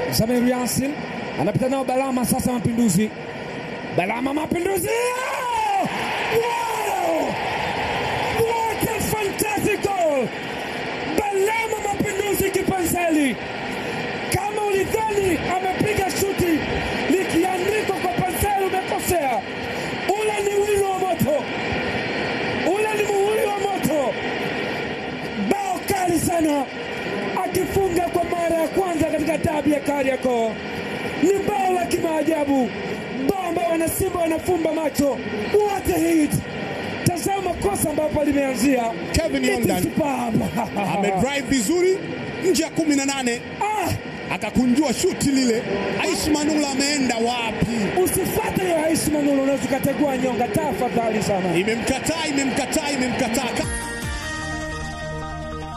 Samir Yasin anapita nao Balama, sasa Mapinduzi. Balama Mapinduzi! Oh! Wow! What a fantastic goal! Balama Mapinduzi kipanzali, kama ulidhani amepiga shuti likiandikwa kwa panzali, umekosea. Ule ni wili wa moto, ule ni muhuri wa moto. Bao kali sana, akifunga kwa mara ya kwanza katika dabi ya Kariakoo. Ni bao la kimaajabu, bao ambao wanasimba wanafumba macho. What a hit! Tazama kosa ambapo limeanzia. Kevin It is Yondan superb. amedrive vizuri nje ya kumi na nane Ah, akakunjua shuti lile. Aishi Manula ameenda wapi? usifuate hiyo Aishi Manula, unaweza ukategua nyonga. Tafadhali sana. Imemkataa, imemkataa, imemkataa.